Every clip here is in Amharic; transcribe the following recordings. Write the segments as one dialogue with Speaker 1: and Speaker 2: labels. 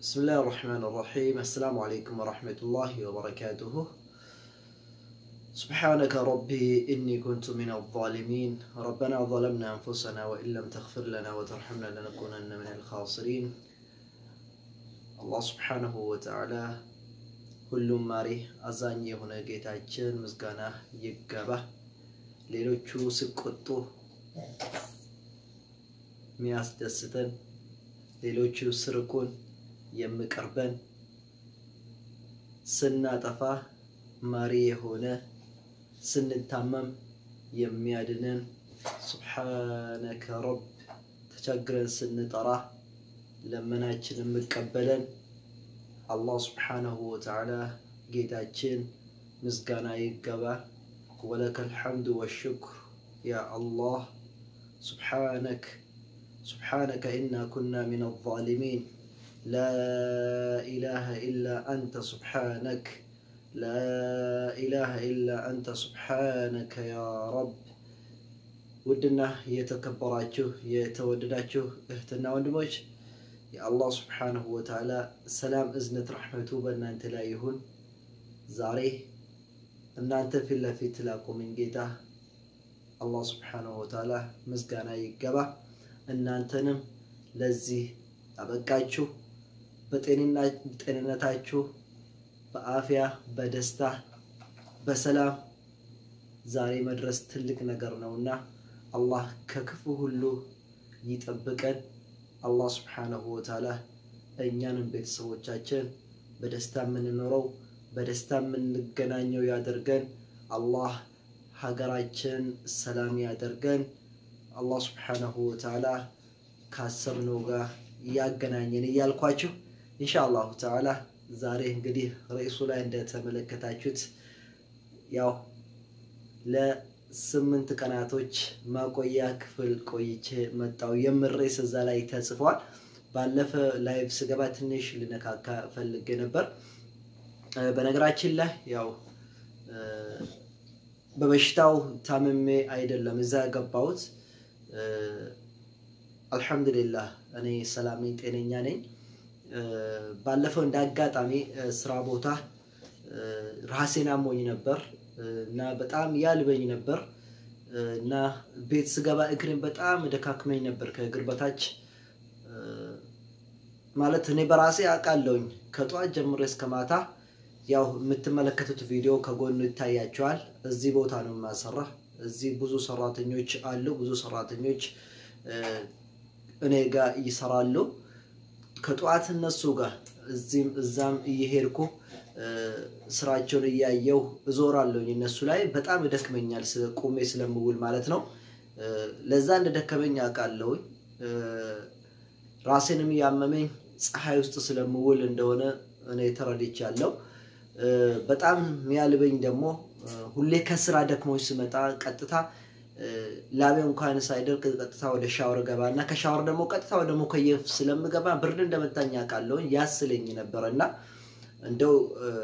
Speaker 1: بسم الله الرحمن الرحيم السلام عليكم ورحمة الله وبركاته سبحانك ربي إني كنت من الظالمين ربنا ظلمنا أنفسنا وإن لم تغفر لنا وترحمنا لنكونن من الخاسرين الله سبحانه وتعالى ሁሉም ማሪ አዛኝ የሆነ ጌታችን ምስጋና ይገባ። ሌሎቹ ሲቆጡ የሚያስደስተን፣ ሌሎቹ ስርቁን የሚቀርበን፣ ስናጠፋ ማሪ የሆነ ስንታመም የሚያድነን ሱብሓነከ ረብ ተቸግረን ስንጠራ ለመናችን የሚቀበለን አላህ ስብሓነሁ ወተዓላ ጌታችን ምስጋና ይገባ። ወለከል ሐምዱ ወሽክር ያ አላህ ሱብሓነክ ሱብሓነከ ኢና ኩና ሚነ ዛሊሚን ላ ኢላሃ ኢላ አንተ ሱብሓነክ ላ ኢላሃ ኢላ አንተ ሱብሓነከ ያ ረብ። ውድና የተከበራችሁ የተወደዳችሁ እህትና ወንድሞች የአላህ ስብሓንሁ ወተዓላ ሰላም እዝነት ረሕመቱ በእናንተ ላይ ይሁን። ዛሬ እናንተ ፊት ለፊት ላቆመኝ ጌታ አላህ ስብሓንሁ ወተዓላ ምስጋና ይገባ። እናንተንም ለዚህ አበቃችሁ። በጤንነታችሁ በአፍያ በደስታ በሰላም ዛሬ መድረስ ትልቅ ነገር ነውና አላህ ከክፉ ሁሉ ይጠብቀን። አላህ ስብሓነሁ ወተዓላ እኛንም ቤተሰቦቻችን በደስታ የምንኖረው በደስታ የምንገናኘው ያደርገን። አላህ ሀገራችን ሰላም ያደርገን። አላህ ስብሓነሁ ወተዓላ ካሰብነው ጋር ያገናኘን እያልኳችሁ ኢንሻአላሁ ተዓላ ዛሬ እንግዲህ ርዕሱ ላይ እንደተመለከታችሁት ያው ለስምንት ቀናቶች ማቆያ ክፍል ቆይቼ መጣው የምር ርዕስ እዛ ላይ ተጽፏል። ባለፈ ላይቭ ስገባ ትንሽ ልነካካ ፈልጌ ነበር። በነገራችን ላይ ያው በበሽታው ታምሜ አይደለም እዛ ገባሁት። አልሐምዱሊላህ እኔ ሰላም ነኝ፣ ጤነኛ ነኝ። ባለፈው እንደ አጋጣሚ ስራ ቦታ ራሴን አሞኝ ነበር እና በጣም ያልበኝ ነበር እና ቤት ስገባ እግሬን በጣም ደካክመኝ ነበር ከእግር በታች ማለት እኔ በራሴ አውቃለሁኝ። ከጠዋት ጀምሬ እስከ ማታ ያው የምትመለከቱት ቪዲዮ ከጎኑ ይታያቸዋል። እዚህ ቦታ ነው የማሰራ። እዚህ ብዙ ሰራተኞች አሉ። ብዙ ሰራተኞች እኔ ጋር ይሰራሉ። ከጠዋት እነሱ ጋር እዚህም እዛም እየሄድኩ ስራቸውን እያየው እዞራለሁኝ። እነሱ ላይ በጣም ይደክመኛል፣ ቁሜ ስለምውል ማለት ነው። ለዛ እንደደከመኝ አውቃለሁኝ። ራሴንም ያመመኝ ፀሐይ ውስጥ ስለምውል እንደሆነ እኔ ተረድቻለሁ። በጣም የሚያልበኝ ደግሞ ሁሌ ከስራ ደክሞች ስመጣ ቀጥታ ላቤ እንኳን ሳይደርቅ ቀጥታ ወደ ሻወር ገባ እና ከሻወር ደግሞ ቀጥታ ወደ ሙከየፍ ስለምገባ ብርድ እንደመታኝ አውቃለሁኝ። ያስለኝ ነበረ እና እንደው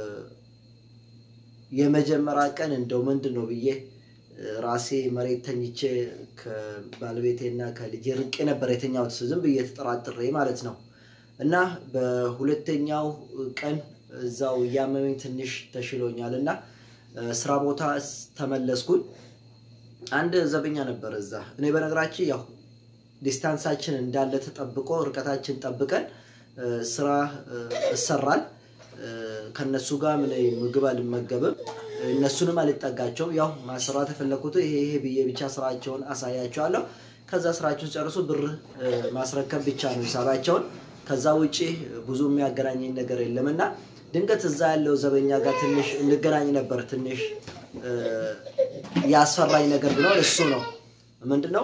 Speaker 1: የመጀመሪያ ቀን እንደው ምንድን ነው ብዬ ራሴ መሬት ተኝቼ ከባለቤቴና ከልጄ ርቄ ነበር የተኛሁት ዝም ብዬ ተጠራጥሬ ማለት ነው። እና በሁለተኛው ቀን እዛው እያመመኝ ትንሽ ተሽሎኛል እና ስራ ቦታ ተመለስኩኝ። አንድ ዘበኛ ነበር እዛ። እኔ በነገራችን ያው ዲስታንሳችን እንዳለ ተጠብቆ ርቀታችን ጠብቀን ስራ እሰራል ከነሱ ጋር ምን ምግብ አልመገብም፣ እነሱንም አልጠጋቸውም። ያው ማሰራት የፈለኩት ይሄ ይሄ ብዬ ብቻ ስራቸውን አሳያቸዋለሁ። ከዛ ስራቸውን ጨርሱ ብር ማስረከብ ብቻ ነው ሂሳባቸውን። ከዛ ውጭ ብዙ የሚያገናኘኝ ነገር የለም እና ድንገት እዛ ያለው ዘበኛ ጋር ትንሽ እንገናኝ ነበር። ትንሽ ያስፈራኝ ነገር ቢኖር እሱ ነው። ምንድነው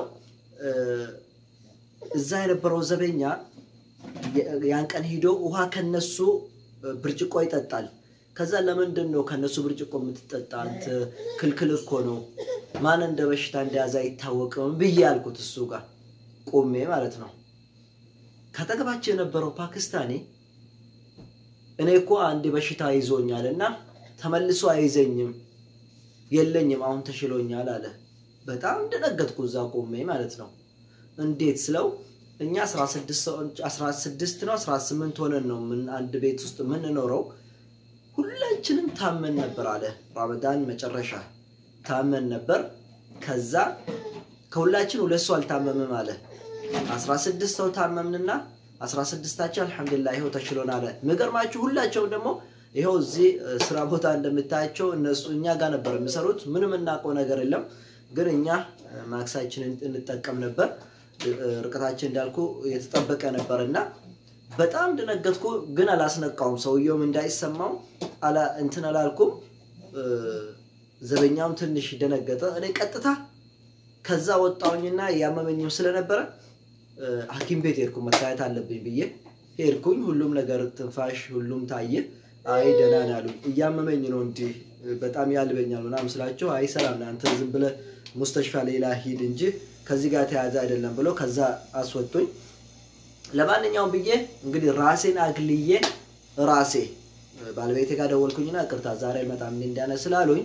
Speaker 1: እዛ የነበረው ዘበኛ ያን ቀን ሂዶ ውሃ ከነሱ ብርጭቆ ይጠጣል። ከዛ ለምንድን ነው ከነሱ ብርጭቆ የምትጠጣ? አንተ ክልክል እኮ ነው፣ ማን እንደ በሽታ እንደያዘ አይታወቅም ብዬ ያልኩት እሱ ጋር ቆሜ ማለት ነው። ከጠገባቸው የነበረው ፓኪስታኒ እኔ እኮ አንድ በሽታ ይዞኛል እና ተመልሶ አይዘኝም የለኝም፣ አሁን ተሽሎኛል አለ። በጣም እንደነገጥኩ እዛ ቆሜ ማለት ነው። እንዴት ስለው እኛ 16 ሰዎች 16 ነው 18 ሆነን ነው ምን አንድ ቤት ውስጥ የምንኖረው። ሁላችንም ታመን ነበር አለ ረመዳን መጨረሻ ታመን ነበር። ከዛ ከሁላችን ሁለት ሰው አልታመምም አለ። 16 ሰው ታመምንና 16ታችን አልሐምዱሊላህ ይኸው ተችሎን አለ። የሚገርማችሁ ሁላቸውም ደግሞ ይኸው እዚህ ስራ ቦታ እንደምታያቸው እነሱ እኛ ጋር ነበር የሚሰሩት። ምንም እናውቀው ነገር የለም፣ ግን እኛ ማክሳችንን እንጠቀም ነበር። ርቀታችን እንዳልኩ የተጠበቀ ነበር እና በጣም ደነገጥኩ፣ ግን አላስነቃውም። ሰውየውም እንዳይሰማው እንትን አላልኩም። ዘበኛውም ትንሽ ደነገጠ። እኔ ቀጥታ ከዛ ወጣሁኝና ያመመኝም ስለነበረ ሐኪም ቤት ሄድኩ። መታየት አለብኝ ብዬ ሄድኩኝ። ሁሉም ነገር ትንፋሽ፣ ሁሉም ታየ። አይ ደህና ነው ያሉኝ። እያመመኝ ነው እንዲህ በጣም ያልበኛል ምናምን ስላቸው አይ ሰላም አንተ ዝም ብለህ ሙስተሽፋ ሌላ ሂድ እንጂ ከዚህ ጋር ተያዘ አይደለም ብሎ ከዛ አስወጡኝ። ለማንኛውም ብዬ እንግዲህ ራሴን አግልዬ ራሴ ባለቤቴ ጋር ደወልኩኝና ቅርታ ዛሬ መጣም እንዳነ ስላሉኝ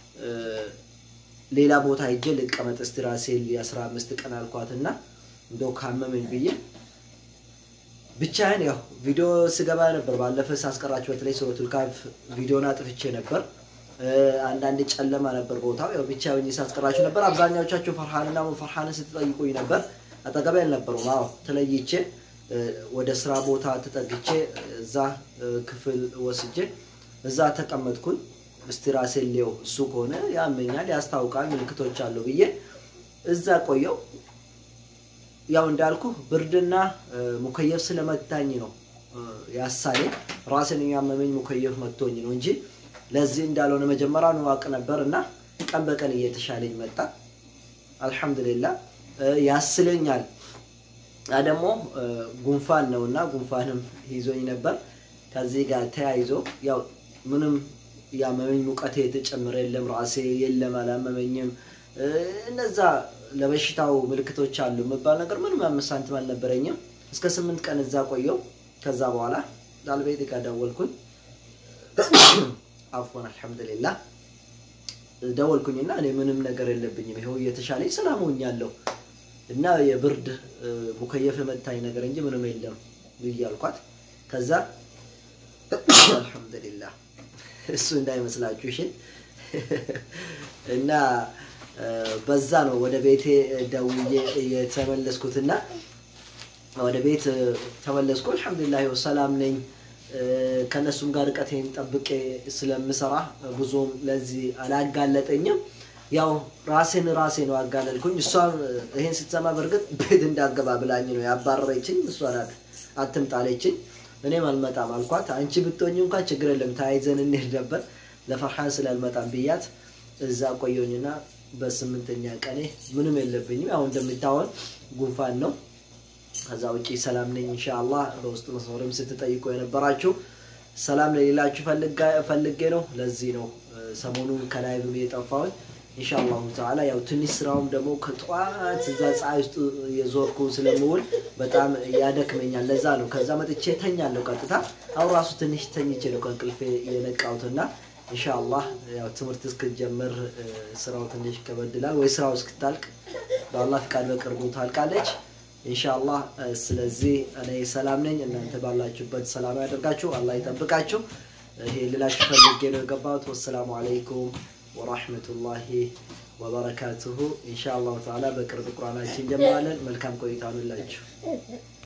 Speaker 1: ሌላ ቦታ ሄጄ ልቀመጥ እስቲ ራሴን የአስራ አምስት ቀን አልኳትና እንደው ካመመኝ ብዬ ብቻዬን ያው ቪዲዮ ስገባ ነበር። ባለፈ ሳስቀራችሁ በተለይ ሱረቱል ካፍ ቪዲዮን አጥፍቼ ነበር። አንዳንድ ጨለማ ነበር ቦታው። ያው ብቻ ሆኜ ሳስቀራችሁ ነበር። አብዛኛዎቻችሁ ፈርሃንና ፈርሃንን ስትጠይቁኝ ነበር። አጠገቤ አልነበሩም። አዎ ተለይቼ ወደ ስራ ቦታ ተጠግቼ እዛ ክፍል ወስጄ እዛ ተቀመጥኩኝ። እስቲ ራሴን ሊየው እሱ ከሆነ ያመኛል፣ ያስታውቃል፣ ምልክቶች አሉ ብዬ እዛ ቆየው። ያው እንዳልኩ ብርድና ሙከየፍ ስለመታኝ ነው ያሳሌ ራስን የሚያመመኝ ሙከየፍ መቶኝ ነው እንጂ ለዚህ እንዳልሆነ መጀመሪያ ንዋቅ ነበር እና ቀን በቀን እየተሻለኝ መጣ። አልሐምዱሊላ ያስለኛል። ያ ደግሞ ጉንፋን ነው እና ጉንፋንም ይዞኝ ነበር። ከዚህ ጋር ተያይዞ ያው ምንም ያመመኝ ሙቀቴ የተጨመረ የለም፣ ራሴ የለም፣ አላመመኝም። እነዛ ለበሽታው ምልክቶች አሉ የምባል ነገር ምንም አምስት ሳንቲም አልነበረኝም። እስከ ስምንት ቀን እዛ ቆየው። ከዛ በኋላ ባለቤቴ ጋር ደወልኩኝ። አፎን አልሐምዱሊላህ ደወልኩኝና እኔ ምንም ነገር የለብኝም ይኸው እየተሻለኝ ሰላም ሆኛለሁ እና የብርድ ሙከየፍ የመታኝ ነገር እንጂ ምንም የለም ብዬ አልኳት። ከዛ አልሐምዱሊላህ እሱ እንዳይመስላችሁ እሺ። እና በዛ ነው ወደ ቤቴ ደውዬ የተመለስኩትና ወደ ቤት ተመለስኩ። አልሐምዱሊላህ ይኸው ሰላም ነኝ። ከእነሱም ጋር ርቀቴን ጠብቄ ስለምሰራ ብዙም ለዚህ አላጋለጠኝም። ያው ራሴን ራሴ ነው አጋለልኩኝ። እሷም ይሄን ስትሰማ በእርግጥ ቤት እንዳገባ ብላኝ ነው ያባረረችኝ። እሷ ናት አትምጣለችኝ። እኔም አልመጣም አልኳት። አንቺ ብትሆኝ እንኳን ችግር የለም ተያይዘን እንሄድ ነበር። ለፈርሃን ስላልመጣም ብያት እዛ ቆየሁኝና በስምንተኛ ቀኔ ምንም የለብኝም። ያው እንደሚታወን ጉንፋን ነው። ከዛ ውጪ ሰላም ነኝ ኢንሻአላህ። በውስጥ መስመርም ስትጠይቁ የነበራችሁ ሰላም ለሌላችሁ ፈልጌ ነው። ለዚህ ነው ሰሞኑን ከላይቭም የጠፋሁኝ። ኢንሻአላሁ ተዓላ ያው ትንሽ ስራውም ደግሞ ከጠዋት እዛ ፀሐይ ውስጥ የዞርኩ ስለምውል በጣም ያደክመኛል። ለዛ ነው ከዛ መጥቼ ተኛለሁ ቀጥታ። አሁን ራሱ ትንሽ ተኝቼ ነው ከእንቅልፌ የነቃሁትና ኢንሻአላህ ያው ትምህርት እስክጀምር ስራው ትንሽ ከበድላል ወይ ስራው እስክታልቅ በአላህ ፍቃድ በቅርቡ ታልቃለች ኢንሻአላህ። ስለዚህ እኔ ሰላም ነኝ፣ እናንተ ባላችሁበት ሰላም ያደርጋችሁ፣ አላህ ይጠብቃችሁ። ይሄ ልላችሁ ፈልጌ ነው የገባሁት። ወሰላሙ አለይኩም ወራህመቱላሂ ወበረካቱሁ። ኢንሻአላሁ ተዓላ በቅርብ ቁርአናችን እንጀምራለን። መልካም ቆይታ ሁላችሁ